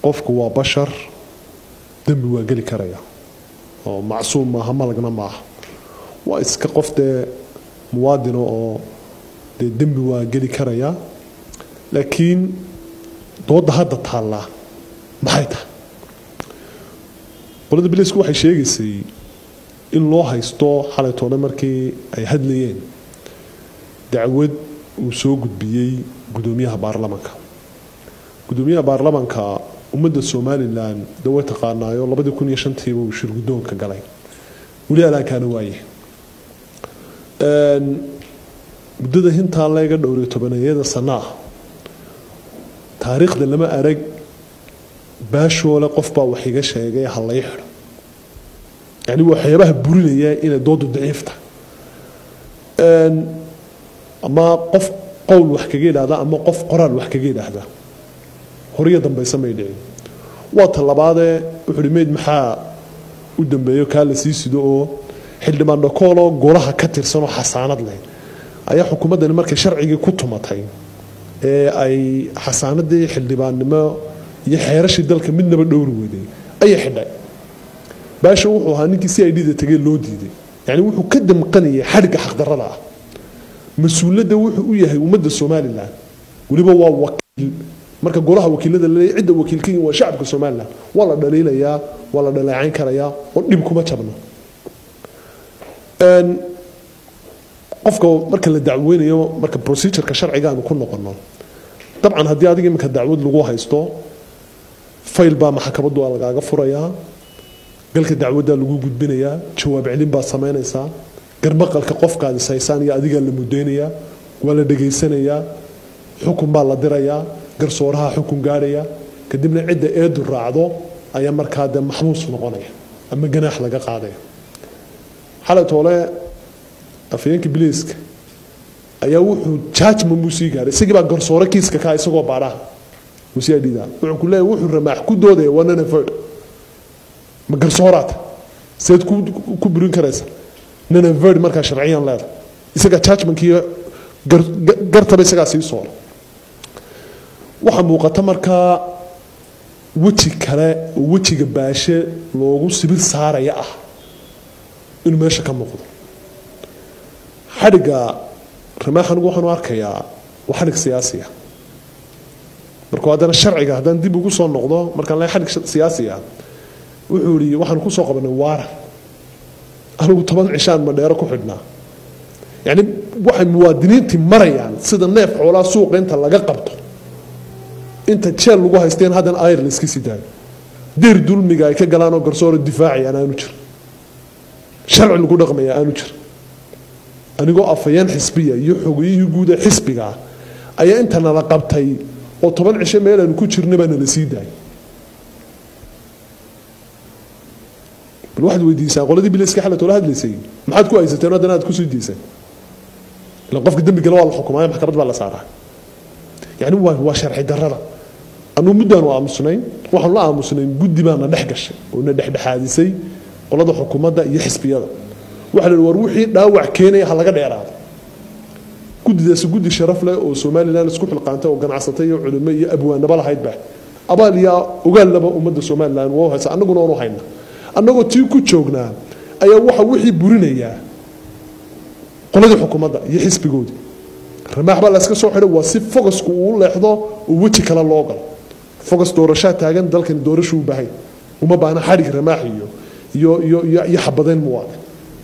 qofku waa bashar dembi waa geli karaya oo macsuum maaha malagna maaha waa iska qof dee muwaadino oo dee dembi waa geli karaya laakiin dooda hadda taallaa maxay tahay qolada bilisku waxay sheegaysay in loo haysto xalaytoona markii ay hadlayeen dacwad uu soo gudbiyey gudoomiyaha baarlamanka gudoomiyaha baarlamanka ummadda somalilan de way taqaanaayo labadii kun iyo shantiiba uu shir guddoonka galay weli alaankaana waaye muddada hintaa leega dhowriyo tobaneeyada sana ah taariikhda lama arag baashoole qofbaa wax iga sheegay ha lay xidho yani waxyaabaha burinaya inay doodu daciifta ama qof qowl wax kaga idhaahda ama qof qoraal wax kaga idhaahda horiyo dambayse may dhicin waa ta labaadee wuxuuhi meyd maxaa u dambeeyo kaa la sii sido oo xildhibaan dhakooloo golaha ka tirsanoo xasaanad leh ayaa xukuumaddani markay sharcigii ku tumatay ee ay xasaanadii xildhibaannimo iyo xeerashii dalka midnaba dhowri weday ayay xidhay baasha wuxuu ahaa ninkii si ay dhida tegey loo diiday yani wuxuu ka damqanayay xadhigga xaqdarrada ah mas-uuladda wuxuu u yahay ummadda somalilan weliba waa wakiil marka golaha wakiilada laleeyahy cidda wakiilka yihin waa shacabka somalilan waa la dhaliilayaa waa la dhaleecayn karayaa oo dhib kuma jabno qofka marka la dacweynayo marka procedureka sharcigaanu ku noqono dabcan haddii adiga iminka dacwad lagu haysto fayl baa maxkamadu lagaaga furayaa galka dacwaddaa lagu gudbinayaa jawaab celin baad samaynaysaa garbaqalka qofkaad ishaysaan iyo adigaa la mudaynayaa waa la dhegaysanayaa xukun baa la dirayaa garsooraha xukun gaadhaya kadibna cidda eedu raacdo ayaa markaa dee maxbuus noqonaya ama ganaax laga qaadaya xalay toole afayeenka biliiska ayaa wuxuu judgment buu sii gaaray isagii baa garsoore kiiska kaa isagoo baadhaha usii dhida wuxuu ku leeyahay wuxuu ramaax ku doodaya waa nanaford ma garsooraata seed ku burin karaysa nanaford markaa sharciyan leeda isagaa judgmentkii gartaba isagaa sii soora waxaa muuqata markaa weji kale oo wejiga baashe loogu sibir saaraya ah inuu meesha ka muuqdo xadhigga ramaax anigu waxaan u arkayaa waa xadhig siyaasiya markuu haddana sharciga haddaan dib ugu soo noqdo markaan le xadhig siyaasiya wuxuu yidhi waxaan ku soo qabanay waaran anigu toban cishaan madheero ku xidhnaa yacni waxay muwaadiniintii marayaan sida neef xoolaa suuqa inta laga qabto inta jeel lagu haysteen haddana ayr la iska sii daayo deer dulmiga ay ka galaan oo garsooro difaacayaan aanu jir sharci lagu dhaqmaya aanu jir anigoo afayeen xisbiya iyo xogiyihii guud ee xisbiga ayaa inta nala qabtay oo toban cisho meelaanu ku jirna baa nala sii daayay bal waxaad weydiisaan qoladii biliska xalat oola hadlaysay maxaad ku haysateen haddana aad kusii diiseen ilan qofka dembigala waa la xukumaayo maxkamad baa la saaraa yani waa waa sharci darrada anuu muddaanu aamusnayn waxaanu la aamusnayn guddi baana dhex gashay oo na dhexdhexaadisay qolada xukuumadda iyo xisbiyada waxa la war wixii dhaawac keenaya ha laga dheeraado guddidaasi guddi sharaf leh oo somalilan isku xilqaantay oo ganacsatay iyo culimo iyo abwaanaba lahaydba abaal iyo ogaallaba ummadda somalilan waa haysa annaguna oonu hayna annagoo tii ku joognaa ayaa waxa wixii burinayaa qoladii xukuumadda iyo xisbigoodii ramaax baa layska soo xidhay waa si fogasku uu leexdo oo weji kale loo galo fogas doorashaa taagan dalkani doorashu u baahay uma baahna xadhig ramaax iyo iyo iyo iyo iyo xabadayn muwaadin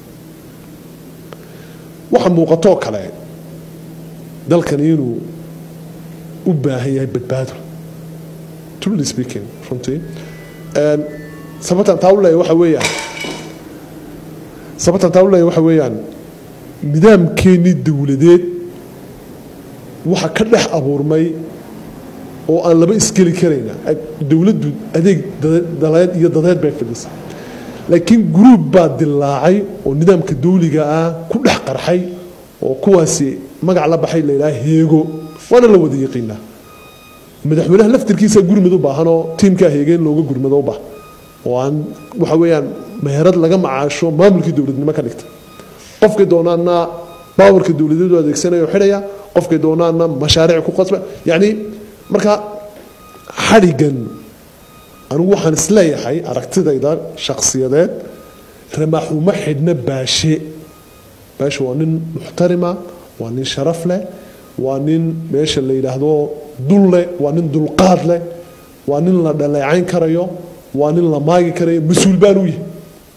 waxa muuqatoo kale dalkani inuu u baahan yahay badbaado truly speaking runtii sababtan taa u leeyahay waxa weeyaan sababtan taa u leeyahay waxa weeyaan nidaamkeennii dowladeed waxa ka dhex abuurmay oo aan laba isgeli karayna dowladdu adeeg daleed iyo dadeed bay fadhisay laakiin gruub baa dilaacay oo nidaamka dawliga ah ku dhex qarxay oo kuwaasi magac la baxay layidhaha heego waana la wada yaqiinaa madaxweynaha laftirkiisa gurmad u baahanoo tiimkaa heegeen looga gurmado u baahan oo aan waxa weeyaan meherad laga macaasho maamulkii dowladnimo ka dhigta qofkay doonaana baawarka dowladeedu adeegsanaya oo xidhaya qofkay doonaana mashaariic ku qasba yacni marka xadhigan anigu waxaan isleeyahay aragtidayda shakhsiyadeed ramaax uma xidhna baashe baashe waa nin muxtarima waa nin sharaf leh waa nin meesha la yidhaahdo dul leh waa nin dulqaad leh waa nin la dhaleecayn karayo waa nin la maagi karayo mas-uul baan u yahay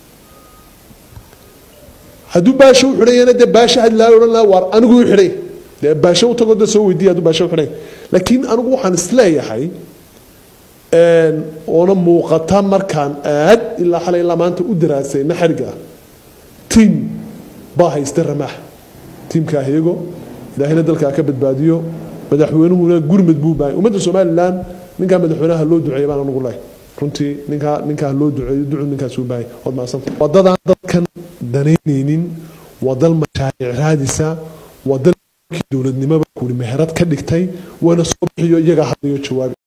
hadduu baasho u xidhayana dee baasho had laa odhan laha waar anigu u xidhay dee baasho u tago dee soo weydiiya hadduu baasho u xidhay laakiin anigu waxaan isleeyahay oona muuqata markaan aad ilaa xalay ilaa maanta u daraasayna xariga tiim baa haysta ramaax tiimka ahyego ilaahayna dalkaa ka badbaadiyo madaxweynuhuna gurmad buu bahay ummadda somalilan ninkaa madaxweynaha loo duceeya baan anugu lehay runtii ninkaa ninkaa loo duceeyo ducu ninkaas uu bahay waad macsanta wadadaan dadkan danaynaynin waa dal mashaariic raadisa waa dal dowladnimaba kuuri meherad ka dhigtay waana soo bixiyo iyagaa hadayo jawaab